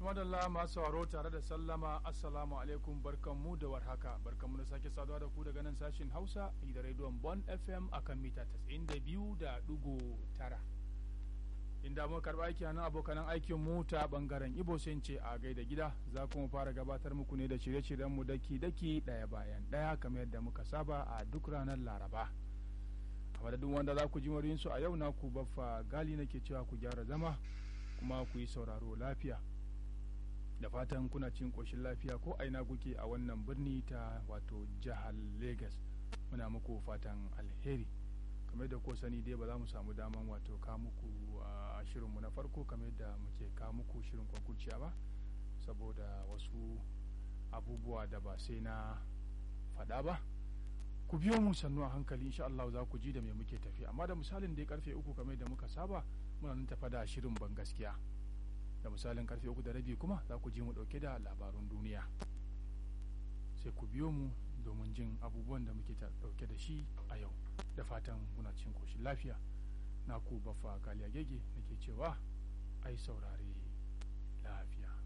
madalla masu sauraro tare da sallama assalamu alaikum barkanmu da warhaka barkanmu da sake saduwa da ku daga nan sashin hausa da rediyon bon fm akan mita 92.9 inda muka karɓa aiki nan abokanan aikin mu ta bangaren ibo sun ce a gaida gida za kuma fara gabatar muku ne da shirye-shiryen mu daki daki ɗaya bayan ɗaya kamar yadda muka saba a duk ranar laraba a madadin wanda za ku ji su a yau na ku baffa gali nake cewa ku gyara zama kuma ku yi sauraro lafiya da fatan kuna cin ƙoshin lafiya ko aina kuke a wannan birni ta wato jihar lagos muna muku fatan alheri kamar da ko sani dai ba za mu samu daman wato ka muku a shirinmu na farko kamar da muke ka muku shirin kwakurciya ba saboda wasu abubuwa da ba sai na faɗa ba ku biyo mu sannu a hankali insha Allah za ku ji da me muke tafi amma da misalin dai karfe uku kamar da muka saba muna nan tafa da shirin ban gaskiya da misalin karfe uku da rabi kuma za ku ji mu dauke da labarun duniya sai ku biyo mu domin jin abubuwan da muke dauke da shi a yau da fatan muna cin koshin lafiya na ku baffa galiya gege nake cewa ai saurare lafiya